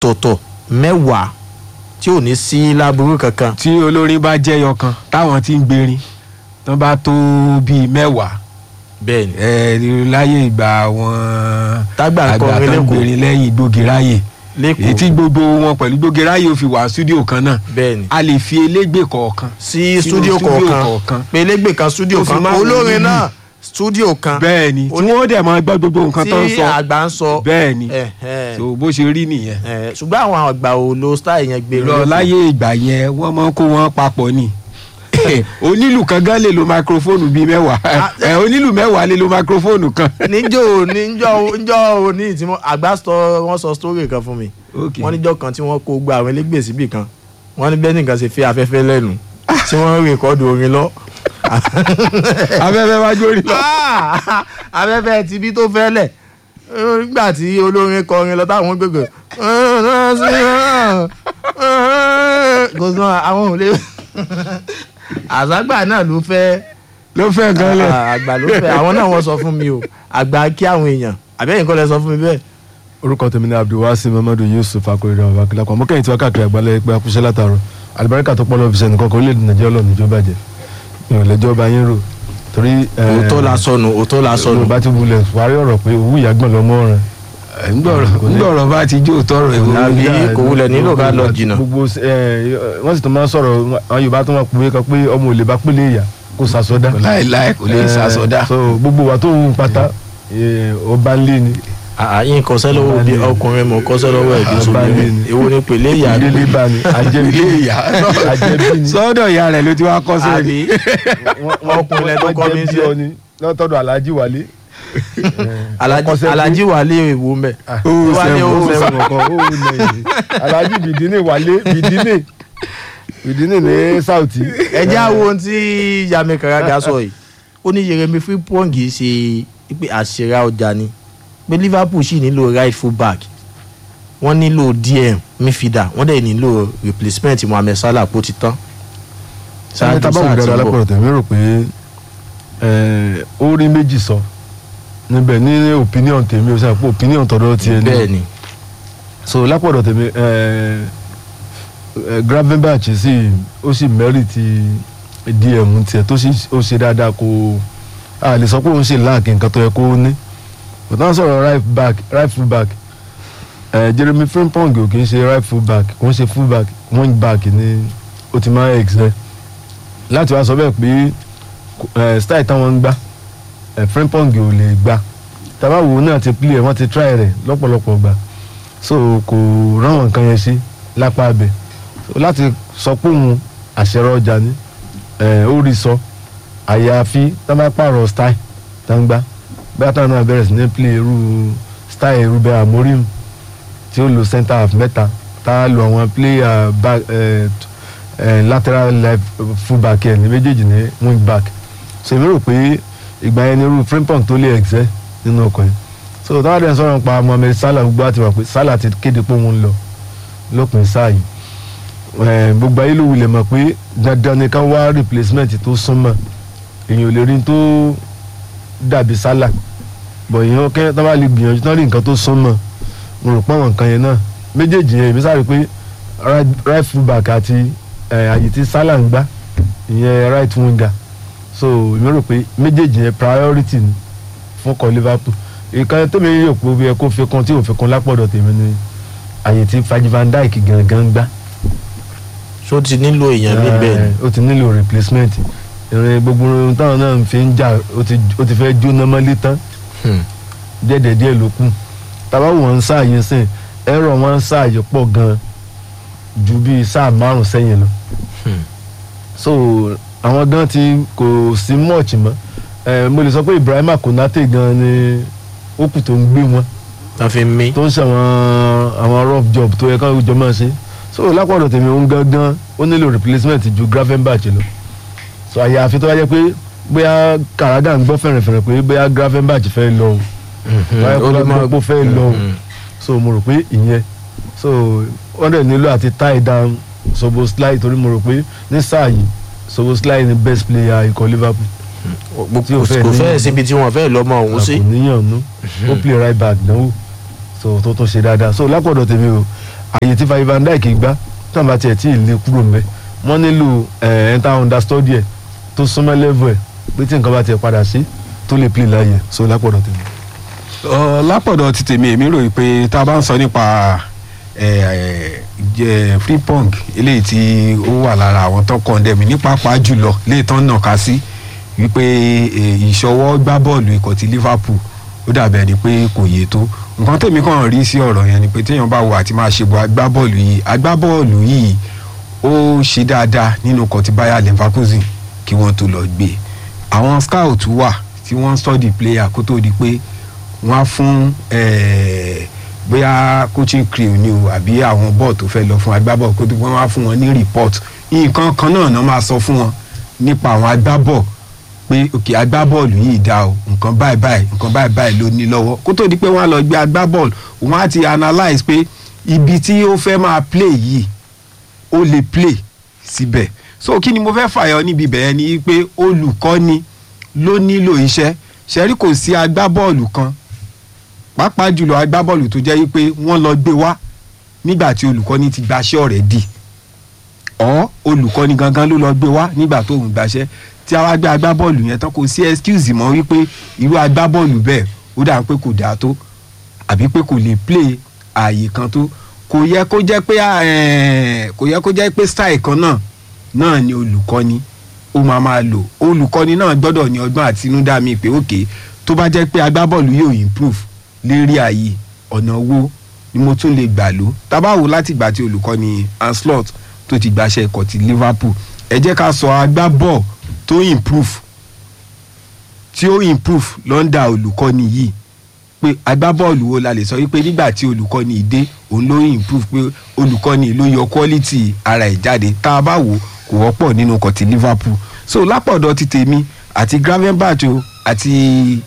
ọ̀tọ̀ọ̀tọ̀ mẹ́wàá tí ò ní sí láburú kankan tí olórin bá jẹyọ kan táwọn ti ń gbèrin tó bá tó bíi mẹ́wàá bẹ́ẹ̀ ni ẹ láyé ìgbà àwọn tágbà ń àgbà kọrin tó ń lẹ́kọ̀ọ́ gbèrin lẹ́yìn gbógiráyè èyí tí lẹ́kọ̀ọ́ gbogbo wọn pẹ̀lú gbógiráyè ò fi wà stúdíò kan náà bẹ́ẹ̀ ni a lè fi elégbè kọ̀ọ̀kan sí sínú stúdíò stúdíò kọ̀ọ̀kan kọ̀ọ̀kan. pélégbè kan stúdíò Ó fi kan máa ń olórin wọlé náà stúdíò kan bẹ́ẹ̀ ni tí Oní- wọ́n dẹ̀ máa gbọ́ gbogbo nǹkan tó ń tí sọ àgbà ń sọ bẹ́ẹ̀ ni ẹ̀, ẹ̀, so bó ṣe rí nìyẹn ẹ̀, ṣùgbọ́n àwọn àgbà ò lo style yẹn gbé lọ láyé ìgbà yẹn wọ́n máa ń kó wọn papọ̀ ni onílù kan gan lè lo microphone bíi mẹ́wàá ẹ onílù mẹ́wàá lè lo microphone kan. níjó níjó níjó òní tí wọ́n àgbà sọ wọ́n sọ story kan fún mi Okay. wọ́n níjọ́ kan tí wọ́n kó gba àwọn elégbè síbì kan wọ́n ní bẹ́ẹ̀ nìkan ṣe fi afẹ́fẹ́ lẹ́nu tí wọ́n ń rèkọ́dù orin lọ. afẹ́fẹ́ wá jórí lọ. Ah! afẹ́fẹ́ ti bí tó fẹ́ lẹ̀ nígbà tí olórin kọrin lọ táwọn gbègbè kò sọ àwọn ò lè àzágbà náà ló fẹ́ ló fẹ́ gan lẹ̀. Ah, àgbà ló fẹ́ àwọn náà wọ́n sọ fún mi o àgbà kí àwọn èèyàn àbẹ́yìn kọ́ lẹ sọ fún mi bẹ́ẹ̀. orúkọ tèmi ni abdulwasi mamadu yusuf akorede ọba akilakọ mo kẹ́yìn tí wọ́n káàkiri àgbálẹ̀ pé akúṣẹ́ látàrọ alibarika tó pọ́nlọ́ fisẹ̀ nìkan kan orílẹ̀-èdè nàìjíríà lọ́nà ìjọba jẹ ìrọ̀lẹ́jọ́ bá yín rò torí òótọ́ la sọnù òótọ́ la sọnù. yorùbá ti wulẹ̀ wárí ọ̀rọ̀ pé òwú ìyàgbọ́n lọ́mọ rẹ̀ ńgbọ̀rọ̀ bá ti jó tọrọ ìwé. Àbí kò wulẹ̀ nílò ká lọ jìnnà. gbogbo ẹ, wọ́n sì tún máa ń sọ̀rọ̀ àwọn yorùbá tó máa pòwe kan pé ọmọ ò lè bá pélé ìyá kó sàsọdá láìláì kò lè Eh, sàsọdá. so gbogbo wa tó ń pátá eh, ọba ń lé ni àyìn kọsẹ́ lọ́wọ́ bí ọkùnrin mọ̀ kọsẹ́ lọ́wọ́ ẹ̀ bí Ah, sóbìnrin bá ní. èwo ni pèlè ìyá ni ìdílé bá ni àjẹbí ilé ìyá àjẹbí ni sọ́dọ̀ ìyá rẹ̀ ló ti wá kọ́ sí àbí ọkùnrin tó kọ́ mi sí ọ ni lọ́tọ́dọ̀ alhaji wálé. Alhaji- Alhaji wà lé èwo mẹ́ Ó wà ní sẹ́wọ̀n, owó ó sẹ́wọ̀n sẹ́wọ̀n alhaji bìdínì wálé bìdínì bìdínì ní sauti. ẹjẹ́ àwọn ohun tí Yami Karaga sọ yìí ó ní Yeremi Frimpong ṣe pé àṣírà ọjà ni pé Liverpool sì nílò right full back wọ́n nílò DM midfielder wọ́n dẹ̀ nílò replacement Mohammed Salah kó ti tán. sáré tábà wù dáadáa lápẹ̀rẹ̀ tẹ̀mí rò pé eh, ó rí méjì sọ níbẹ̀ ní opinion tèmi ó sọ pé opinion tọ̀dọ̀ tiẹ̀ ní. bẹ́ẹ̀ ni so lápọ̀dọ̀ tèmi eh, eh, Gravenberch sì ó sì mẹ́rì ti dm tiẹ̀ tó sì ó ṣe dáadáa kó a lè sọ pé òun ṣe láàkì nǹkan tó yẹ kó ní kò tán sọ̀rọ̀ right back right full back eh, Jeremy Frimpong ò kì í ṣe right full back kò ń ṣe full back wing back ni ó ti máa ń excel láti wá sọ bẹ́ẹ̀ pé eh, style táwọn ń gbá eh, Frimpong ò lè gbá tabawo náà ti play ẹ̀ wọ́n ti try rẹ̀ lọ́pọ̀lọpọ̀ gbà so kò ráwọn nǹkan yẹn sí lápá abẹ so láti sọ pé òun àṣẹrọ ọjà ni ẹ ó rí sọ àyàfi tá bá pààrọ̀ style tá ń gbá bẹ́ẹ̀ táwọn náà bẹ̀rẹ̀ sí ní play irú style Ruben Amorim tí ó lo center half mẹ́ta tá a lo àwọn player back ẹ ẹ lateral left full back ẹ ní méjèèjì ní wing back so èmi rò pé ìgbà yẹn ni irú Frimpong tó lè excel nínú ọkọ̀ yẹn so táwọn dẹ̀ ń sọ̀rọ̀ pa Mohammed Salah gbogbo àti wà pé Salah ti kéde pé òun ń lọ lópin sáà yìí Eh, gbogbo ayé ló wulẹ̀ mọ̀ pé dandan ni ká wá replacement tó súnmọ́ èèyàn ò lè rí tó dàbí Salah bọ̀ èèyàn kẹ́ tó bá lè gbìyànjú tán rí nǹkan tó súnmọ́ mo rò pé àwọn nǹkan yẹn náà méjèèjì yẹn èmi sáré pé right, right full back àti eh, àyè tí Salah ń gbá ìyẹn right winger so èmi rò pé méjèèjì yẹn priority ni fún kọ Liverpool ìkan tèmi yóò pé bí ẹ kó fi kún tí ò fi kún lápọ̀dọ̀ tèmi ni àyè tí Virgil van Dijk gangan gbá ṣó ti nílò èèyàn níbẹ̀ ni. Eh, ó ti nílò replacement ìrìn gbogbo ohun táwọn náà fi ń jà ó ti ó ti fẹ́ jóná mọ́lé tán Hmm. díẹ̀díẹ̀ díẹ̀ ló kù tàbá wọn ń sáàyè sìn ẹ̀rọ wọn ń sáàyè pọ̀ gan ju bíi sáà márùn sẹ́yìn lọ Hmm. so àwọn gan ti kò sí much mọ́ Eh, mo lè sọ pé Ibrahima Konate gan ni ó kù tó ń gbé wọn wọ́n fi mí. tó ń ṣe àwọn àwọn rough job tó yẹ káwọn jọ máa ṣe so lápọ̀dọ̀ tèmi òun gangan ó nílò replacement ju Gravenberch lọ so àyàfi tó bá jẹ́ pé bóyá Karaga ń gbọ́ fẹ̀rẹ̀fẹ̀rẹ̀ pé bóyá Gravenberch fẹ́ lọ o bóyá ó lè máa- Karaga fẹ́ lọ o Mhm. so mo rò pé ìyẹn so wọ́n dẹ̀ nílò àti tie down Szoboszlai torí mo rò pé ní sáà yìí Szoboszlai ni best player ikọ̀ Liverpool tí o fẹ́ kò ní- fẹ́ síbi tí wọ́n fẹ́ lọ́mọ òun sí. kò níyàn nú ó play right back náwó so tó tún ṣe dáadáa so lápọ̀dọ̀ tèmi o àyè tí Virgil van Dijk gbá tí wọ́n bá tiẹ̀ tí ì lè kúrò mbẹ́ wọ́n nílò ẹ̀ ẹ̀ ta understudy ẹ̀ tó súnmọ́ level ẹ̀ pé tí nǹkan bá tiẹ̀ padà sí tó lè play láàyè so lápọ̀dọ̀ tèmi. Ọ, lápọ̀dọ̀ ti tèmi èmi rò pé tá a bá ń sọ nípa ẹ, ẹ, free pong eléyìí tí ó wà lára àwọn tó kọ̀ndẹ̀mí ní pàápàá jùlọ léè tán nàka sí wípé ẹ, ìṣọwọ́ gbá bọ́ọ̀lù ikọ̀ ti Liverpool ó dàbẹ̀ ni pé kò yé tó nǹkan tèmi kàn rí sí ọ̀rọ̀ yẹn ni pé téèyàn bá wo àti máa ṣe bọ agbábọ́ọ̀lù yìí agbábọ́ọ̀lù yìí ó ṣe dáadáa nínú ikọ̀ ti Bayer Leverkusen kí wọ́n tó lọ gbé àwọn scout wà tí wọ́n ń study player kó tó di pé wọ́n á fún eh, bóyá coaching crew ni o àbí àwọn bọ́ọ̀ tó fẹ́ lọ fún agbábọ̀ kó tó wọ́n á fún wọn ní report nǹkan kan náà náà máa sọ fún wọn nípa àwọn agbábọ̀ pé òkè agbábọ́ọ̀lù yìí dá o nǹkan báyìí báyìí nǹkan báyìí báyìí ló ní lọ́wọ́ kó tó di pé wọ́n á lọ gbé agbábọ́ọ̀lù wọ́n á ti analyse pé ibi tí ó fẹ́ máa play yìí ó lè play síbẹ̀ so kí ni mo fẹ́ fàyọ níbi bẹ̀rẹ̀ ni pé olùkọ́ni ló nílò iṣẹ́ ṣẹ́rí kò sí agbábọ́ọ̀lù kan pàápàá jùlọ agbábọ́ọ̀lù tó jẹ́ pé wọ́n lọ gbé wá nígbà tí olùkọ́ni ti gbaṣẹ́ ọ̀rẹ́ dì ọ́ olùkọ́ni gangan ló lọ gbé wá nígbà tó ń gbaṣẹ́ tí a wá gbé agbábọ́ọ̀lù yẹn tán kò sí excuse mọ́ wípé irú agbábọ́ọ̀lù bẹ́ẹ̀ ó dà pé kò dáa tó àbí pé kò lè play ààyè kan tó kò yẹ kó jẹ́ pé eh, kò yẹ kó jẹ́ pé style kan náà náà ni olùkọ́ni ó máa máa lò olùkọ́ni náà gbọ́dọ̀ ní ọgbọ́n àtinúdá mi pé òkè tó bá jẹ́ pé agbábọ́ọ̀lù yóò improve lérí ààyè ọ̀nà wo ni mo tún lè gbà lò tábà wò láti ìgbà tí olùkọ́ni Anslot tó ti gbàṣẹ ikọ̀ ti Liverpool ẹ jẹ́ ká sọ agbábọ́ọ̀ tó improve tí ó improve lọ́ndà olùkọ́ni yìí pé agbábọ́ọ̀lù wo la lè sọ wípé nígbà tí olùkọ́ni yìí dé òun ló improve pé olùkọ́ni ló yọ quality ara ẹ̀ jáde tá a bá wò kò wọ́pọ̀ nínú ọkọ̀ ti Liverpool so lápọ̀dọ̀ ti tèmi àti Gravenberch o àti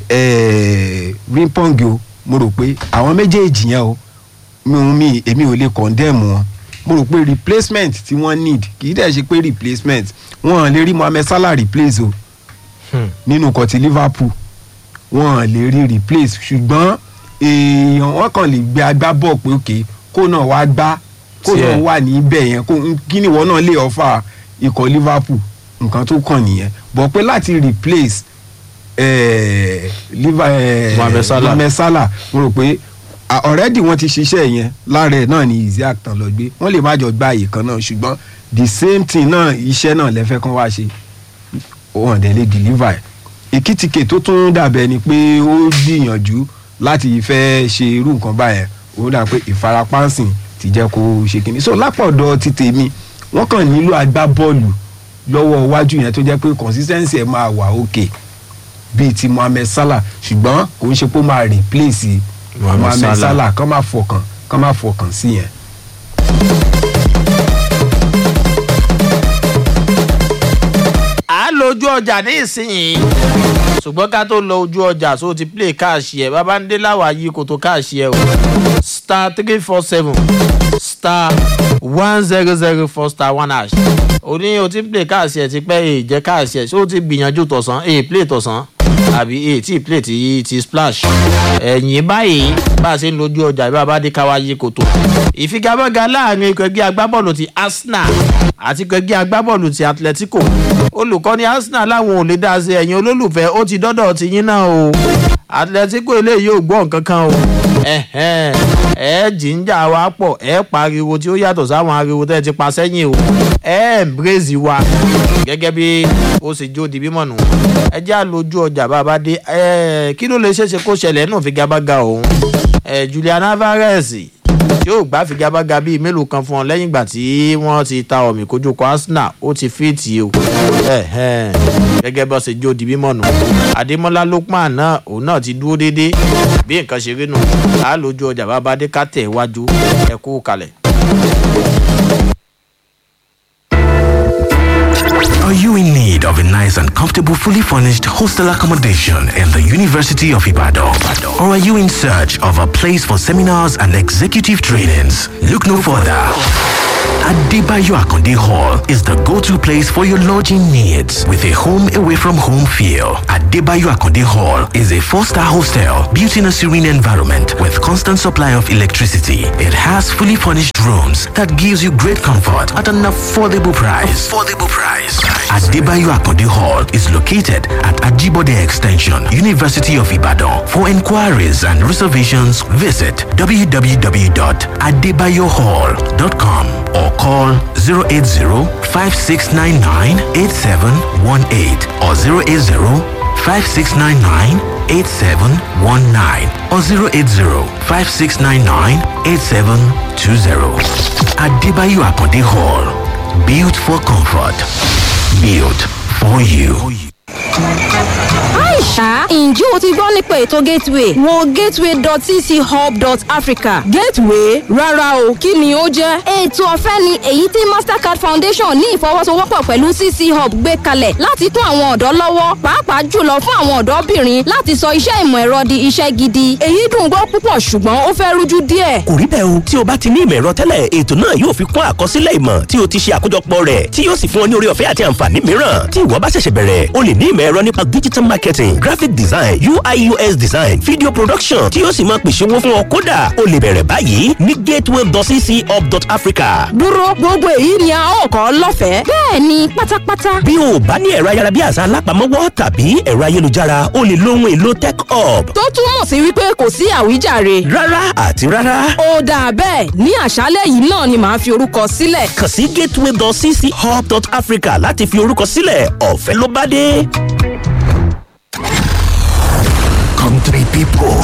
eh, Frimpong o mo rò pé àwọn méjèèjì yẹn o mi ò mi èmi ò lè condemn wọn mo rò pé replacement tí wọ́n need kì í dẹ̀ ṣe pé replacement wọ́n lè rí Mohammed Salah replace o nínú ọkọ̀ ti Liverpool wọn lè rí replace ṣùgbọ́n èèyàn wọn kàn lè gbé agbábọ̀ pé òkè kó náà wá gbá kó Tiẹ̀. náà wà níbẹ̀ yẹn kó kí ni ìwọ náà lè ọ̀fà ikọ̀ Liverpool nǹkan tó kàn nìyẹn bọ̀ pé láti replace eh, Liver- eh, Mohamed Salah. Mohamed Salah mo rò pé ah, already wọ́n ti ṣiṣẹ́ yẹn lára ẹ̀ náà ni Isaac tán lọ gbé wọ́n lè má jọ gba àyè kan náà ṣùgbọ́n the same thing náà iṣẹ́ náà lẹ́fẹ́ kan wá ṣe wọn dẹ̀ lè deliver ẹ̀ èkìtìkè tó tún dàbẹ̀ ni pé ó gbìyànjú láti fẹ́ ṣe irú nǹkan báyẹn ó dà pé ìfarapánsìn ti jẹ́ kó ṣe kínní so lápọ̀dọ̀ ti tèmi wọ́n kàn nílò agbábọ́ọ̀lù lọ́wọ́ iwájú yẹn tó jẹ́ pé consistency ẹ̀ máa wà òkè bíi ti Mohammed Salah ṣùgbọ́n kò ń ṣe pé ó máa replace Mohamed Mohammed Salah. Salah kán máa fọkàn kán máa fọkàn sí yẹn. à ń lo ojú ọjà ní ìsinyìí ṣùgbọ́n ká tó lọ ojú ọjà so ti play káàṣì ẹ̀ bàbá ń dé láwàá yí kò tó káàṣì ẹ̀ o star three four seven star one zero zero four star one hash o ní o ti ń play káàṣì ẹ̀ ti pẹ́ èè jẹ́ káàṣì ẹ̀ ṣé o ti gbìyànjú tọ̀sán èè play tọ̀sán àbí èè tí play ti ti splash ẹ̀yìn báyìí bá a ṣe ń lo ojú ọjà bí bàbá dé káwá yí kò tó ìfigagbága láàrin ikọ̀ ẹgbẹ́ agbábọ́ọ̀lù ti Arsenal àti ikọ̀ ẹgbẹ́ agbábọ́ọ̀lù ti Atletico olùkọ́ni Arsenal láwọn ò lè dá sí ẹ̀yin olólùfẹ́ ó ti dọ́dọ̀ ti yín náà o Atletico eléyìí ò gbọ́ nǹkan kan o ẹ̀hẹ́n, ẹ jíjà wa pọ̀ ẹ pariwo tí ó yàtọ̀ sáwọn ariwo tẹ́ ẹ ti pa sẹ́yìn o ẹ embrace wa gẹ́gẹ́ bí ó sì jó di bímọ nù ẹ já lójú ọjà bàbá dé ẹ kí ló lè ṣeéṣe kó ṣẹlẹ̀ nù figagbága òun ẹ Julian Alvarez yóò gbá figagbága bíi mélòó kan fún ọ lẹ́yìn ìgbà tí wọ́n ti ta ọ̀mì kojú kọ Arsenal ó ti fíìtì o ẹ̀hẹ́n, gẹ́gẹ́ bó ṣe jó di bímọ nù Adémọ́lá Lukman náà òun náà ti dúró déédéé bí nǹkan ṣe rí nù á lójú ọjà bàbá dé ká tẹ̀ wájú ẹ kú kalẹ̀. Are you in need of a nice and comfortable, fully furnished hostel accommodation in the University of Ibadan? Or are you in search of a place for seminars and executive trainings? Look no further. Adebayo Akonde Hall is the go-to place for your lodging needs with a home away from home feel. Adebayo Akonde Hall is a four-star hostel built in a serene environment with constant supply of electricity. It has fully furnished rooms that gives you great comfort at an affordable price. Affordable price. Adebayo Akonde Hall is located at Ajibode Extension, University of Ibadan. For inquiries and reservations, visit www.adebayohall.com or call 080-5699-8718 or 080-5699-8719 or 080-5699-8720. Adebayo Akonde Hall. Built for comfort. Built for you. Aisha, ǹjẹ́ o ti gbọ́ nípa ètò Gateway? Wo gateway.cchub.africa. Gateway? Rárá o, kí ni ó jẹ́? Ètò ọ̀fẹ́ ni èyí tí Mastercard Foundation ní ìfọwọ́sowọ́pọ̀ pẹ̀lú CC Hub gbé kalẹ̀ láti tún àwọn ọ̀dọ́ lọ́wọ́, pàápàá jùlọ fún àwọn ọ̀dọ́bìnrin láti sọ iṣẹ́ ìmọ̀ ẹ̀rọ di iṣẹ́ gidi. Èyí dùn gbọ́ púpọ̀ ṣùgbọ́n ó fẹ́ rújú díẹ̀. kò rí bẹ́ẹ̀ o tí o bá ti ní ìmọ̀ ẹ̀rọ tẹ́lẹ̀ ètò náà yóò fi kún àkọsílẹ̀ ìmọ̀ tí o ti ṣe àkójọpọ̀ rẹ̀ tí yóò sì fún ọ ní orí ọ̀fẹ́ àti àǹfààní mìíràn tí ìwọ bá ṣẹ̀ṣẹ̀ bẹ̀rẹ̀ o lè ní ìmọ̀ ẹ̀rọ nípa digital marketing graphic design ui us design video production tí yóò sì máa pèsè owó fún ọ kódà o lè bẹ̀rẹ̀ báyìí ní gateway.cchub.africa. Dúró gbogbo èyí ni a ó kọ́ lọ́fẹ̀ẹ́. Bẹ́ẹ̀ni pátápátá. bí o bá ní ẹ̀rọ ayárabíàṣá alápamọ́wọ́ tàbí ẹ̀rọ ayélujára o lè lo ohun èlò tech hub. Tó túmọ̀ sí wípé kò sí àwíjàre. rárá àti rárá Ó dáa bẹ́ẹ̀ ní àṣálẹ̀ yìí náà ni màá fi orúkọ sílẹ̀. kàn sí gateway.cchub.africa láti fi orúkọ sílẹ̀ ọ̀fẹ́ ló bá dé. Country people,